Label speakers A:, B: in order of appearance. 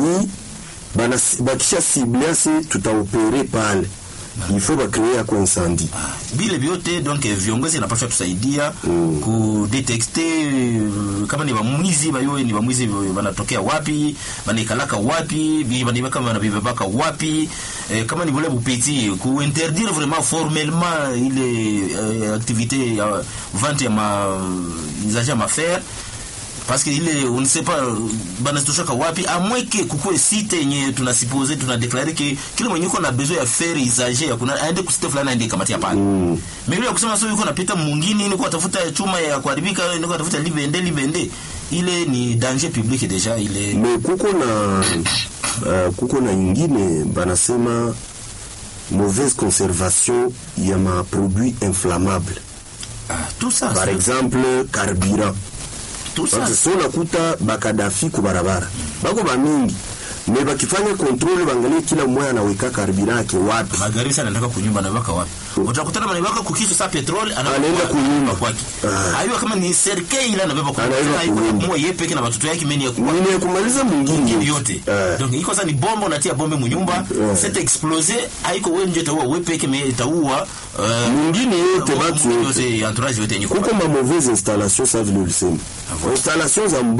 A: ni bana bakisha cible ase tutaopere pale il faut bacree ako incendie
B: vile vyote donc eh, viongozi inapaswa tusaidia mm. kudetekte eh, kama ni bamwizi bayoe ni bamwizi wanatokea wapi banaikalaka wapi bi- banibaka banabibebaka wapi eh, kama ni vule bupeti kuinterdire vraiment formellement ile eh, activité ya vente ya ma usage ya mafer parce que ile on ne sait pas banazitoshaka wapi amweke kukue site yenye tunasipose tunadeklare ke kila mwenye uko na besoin ya faire usage ya kuna aende kusite fulani aende kamatia pale mm. mimi ya kusema sio yuko napita mwingine ni kwa tafuta chuma ya kuharibika ni kwa tafuta libende libende ile ni danger public deja ile
A: me kuko na uh, kuko na ingine banasema mauvaise conservation ya maproduit inflammable
B: ah, tout ça
A: par
B: c'est-
A: exemple carburant
B: tout ça
A: Sasa so nakuta bakadafi ku barabara bako bamingi me bakifanya kontrole bangalie kila mmoja anaweka karibira yake wapi
B: magari sana nataka kunyumba na waka wapi utakutana manibaka kukisu sa petrol
A: Anaenda kunyumba.
B: kwake
A: Ah.
B: aiwa kama ni serikali ile anabeba kwa
A: Anabeba
B: haiko
A: kunyumba.
B: mwa yeye peke na watoto yake meni ya kwa
A: nini kumaliza mwingine
B: mwingine yote
A: Eh.
B: donc iko sasa ni bomba unatia bombe munyumba
A: Eh.
B: c'est explosé haiko wewe nje taua wewe peke me taua uh,
A: mwingine yote batu yote
B: yote entourage yote yenye
A: kuko ma mauvaise installation sa vile ulisema installation za